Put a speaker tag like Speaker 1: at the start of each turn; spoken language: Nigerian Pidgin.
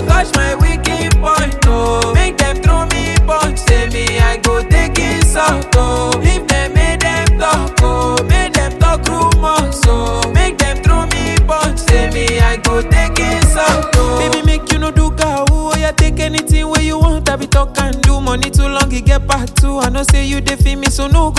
Speaker 1: touch my wicked point, oh. Make them throw me punch, say me I go take insult, oh. Leave them, make them talk, oh. Make them talk rumors, oh. Make them throw me punch, say me I go take insult, oh. Baby, make you no do cow, oh. Yeah, take anything where you want, I be talk and do. Money too long, it get back too. I know say you dey feel me, so no